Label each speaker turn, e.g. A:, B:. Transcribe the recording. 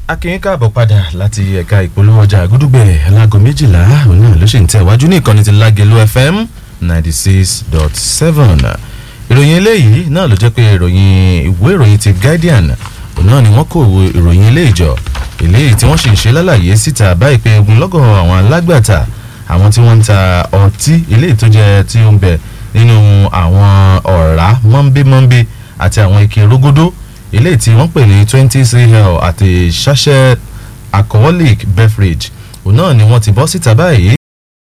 A: akínyìn káàbọ̀ padà láti ẹ̀ka ìpolówó ọjà gúdúgbẹ̀ alágo méjìlá òun náà ló sì ń tẹ̀wájú ní ìkànnì ti lágẹ̀lú fm ninety six dot seven ìròyìn eléyìí náà ló jẹ́ pé ìròyìn ìwé ìròyìn ti guardian òun náà ni wọ́n kó ìròyìn ilé ìjọ eléyìí tí wọ́n sì ń ṣe lálàyé síta báyìí pé ogunlọ́gọ̀ àwọn alágbàtà àwọn tí wọ́n ń ta ọtí eléyìí tó jẹ́ tí ó ń bẹ nínú àwọn ọ̀rá mọ́ńbémọ́ńbé àti àwọn ike rógódó eléyìí tí wọ́n pè ní twenty cl àti sachet alcoholic beverage òun náà ni wọ́n ti bọ́ síta báyìí